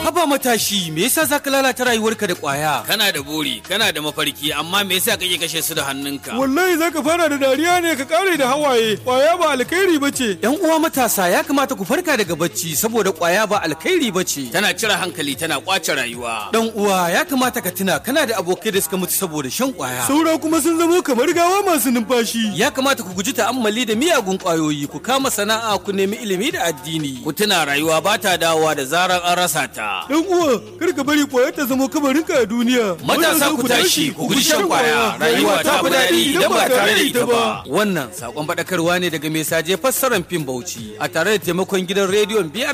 Haba matashi, me yasa zaka lalata rayuwarka da ƙwaya? Kana da buri, kana da mafarki, amma me yasa kake kashe su da hannunka? Wallahi zaka fara da dariya ne ka kare da hawaye. Kwaya ba alkhairi bace. Yan uwa matasa ya kamata ku farka daga bacci saboda ƙwaya ba alkhairi bace. Tana cire hankali, tana kwace rayuwa. Dan uwa ya kamata ka tuna kana da abokai da suka mutu saboda shan ƙwaya. Saura kuma sun zamo kamar gawa masu numfashi. Ya kamata ku guji ta'ammali da miyagun ƙwayoyi, ku kama sana'a, ku nemi ilimi da addini. Ku tuna rayuwa ba ta dawowa da zarar an rasa ta. Dan uwa, kar ka bari kwayar ta zama kabarinka a duniya. Matasa ku tashi, ku guji shan kwaya. Rayuwa ta fi daɗi idan ba tare da ita ba. Wannan sakon faɗakarwa ne daga mai saje fassarar fim Bauchi a tare da taimakon gidan rediyon biyar